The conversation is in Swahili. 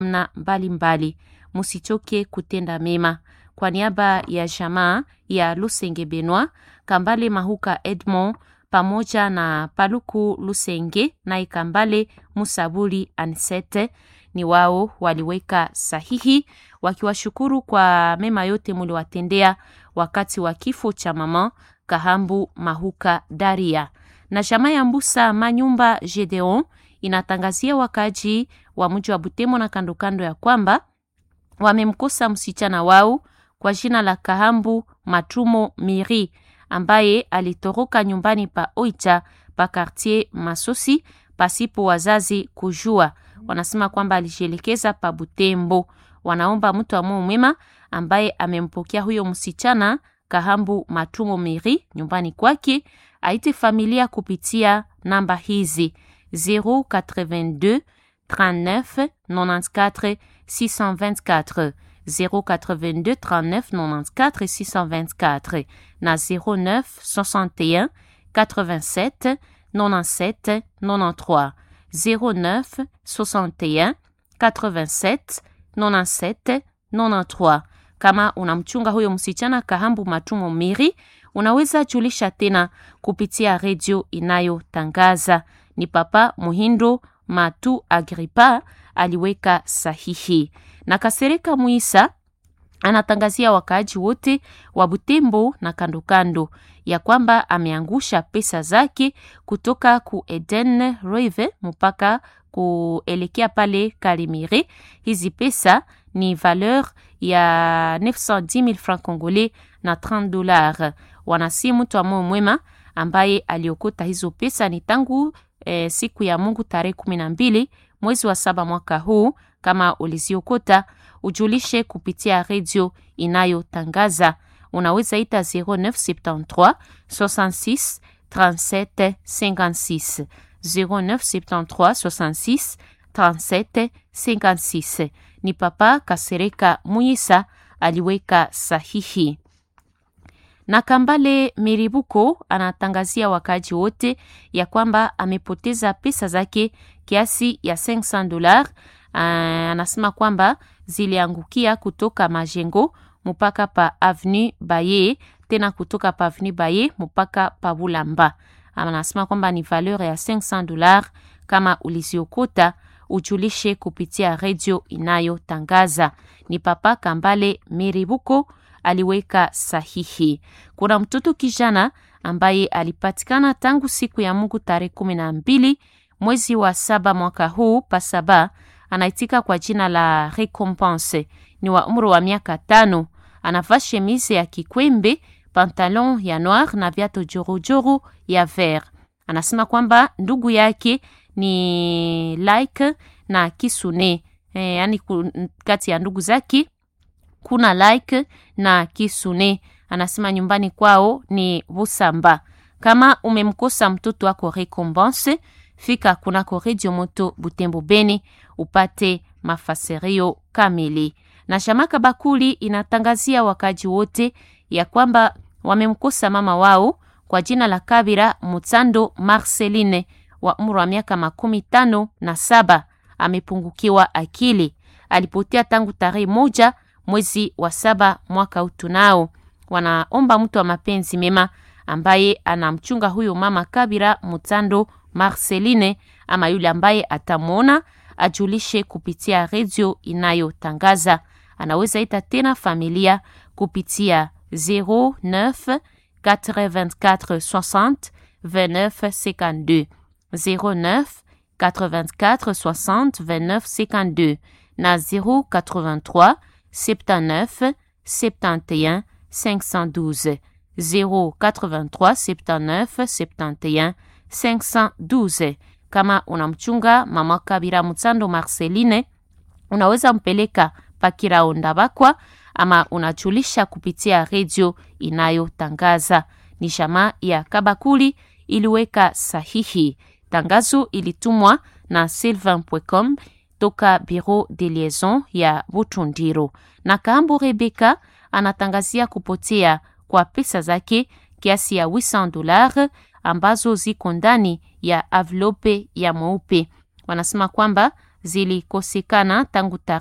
na mbalimbali. Musichoke kutenda mema. Kwa niaba ya jamaa ya Lusenge Benwa, Kambale Mahuka Edmond pamoja na Paluku Lusenge na Ikambale Musabuli Ansete ni wao waliweka sahihi wakiwashukuru kwa mema yote muliwatendea wakati wa kifo cha mama Kahambu Mahuka Daria. Na jamaa ya Mbusa Manyumba Gedeon inatangazia wakaji wa mji wa Butembo na kando kando ya kwamba wamemkosa msichana wao kwa jina la Kahambu Matumo Miri ambaye alitoroka nyumbani pa Oicha pa quartier Masosi pasipo wazazi kujua. Wanasema kwamba alijielekeza pa Butembo. Wanaomba mtu wa Mungu mwema ambaye amempokea huyo msichana Kahambu Matumo Miri nyumbani kwake aite familia kupitia namba hizi 082 39 94 624 082 39 94 624 na 09 61 87 97 93 09 61 87 97 93. Kama unamchunga huyo msichana Kahambu Matumo Miri, unaweza julisha tena kupitia redio inayotangaza. Ni Papa Muhindo Matu Agripa aliweka sahihi na Kasereka Muisa anatangazia wakaaji wote wa Butembo na kandokando ya kwamba ameangusha pesa zake kutoka ku Eden Rive mpaka kuelekea pale Karimire. Hizi pesa ni valeur ya 910,000 francs congolais na 30 dollars. Wanasi mtu wa moyo mwema ambaye aliokota hizo pesa ni tangu eh, siku ya Mungu tarehe kumi na mbili mwezi wa saba mwaka huu. Kama uliziokota ujulishe kupitia redio inayotangaza. Unaweza ita 0973 66 37 56 0973 66 37 56. Ni Papa Kasereka Muyisa aliweka sahihi na Kambale Miribuko anatangazia wakaji wote ya kwamba amepoteza pesa zake kiasi ya 500 dollars. Uh, anasema kwamba ziliangukia kutoka majengo mpaka pa avenue Baye, tena kutoka pa avenue Baye mpaka pa Bulamba. Anasema kwamba ni valeur ya 500 dollars. Kama uliziokota ujulishe kupitia redio inayotangaza. Ni Papa Kambale Miribuko aliweka sahihi. Kuna mtoto kijana ambaye alipatikana tangu siku ya Mungu tarehe kumi na mbili mwezi wa saba mwaka huu pasaba, anaitika kwa jina la Recompense. Ni wa umri wa miaka tano, anavaa chemise ya kikwembe, pantalon ya noir na viatu jorojoro ya vert. Anasema kwamba ndugu yake ni like na Kisune e, yani kati ya ndugu zake kuna like na Kisune. Anasema nyumbani kwao ni Busamba. Kama umemkosa mtoto wako Recompense, fika kunako Radio Moto Butembo Beni upate mafasirio kamili. Na Shamaka Bakuli inatangazia wakaji wote ya kwamba wamemkosa mama wao kwa jina la Kabira Mutsando Marceline wa umri wa miaka makumi tano na saba. Amepungukiwa akili, alipotea tangu tarehe moja mwezi wa saba mwaka utunao. Wanaomba mtu wa mapenzi mema ambaye anamchunga huyo mama Kabira Mutando Marceline ama yule ambaye atamwona ajulishe kupitia redio inayotangaza. Anaweza ita tena familia kupitia 09 84 60 29 52 09 84 60 29 52 na 083 79 71 512 083 79 71 512. Kama unamchunga mama Kabira Mutsando Marceline, unaweza mpeleka Pakirao Ndabakwa ama unajulisha kupitia redio inayotangaza. Ni jamaa ya Kabakuli iliweka sahihi. Tangazo ilitumwa na sylvain.com toka Bureau de Liaison ya Butundiro. Na Kaambo Rebeka anatangazia kupotea kwa pesa zake kiasi ya 800 dollars ambazo ziko ndani ya avlope ya mweupe. Wanasema kwamba zilikosekana tangu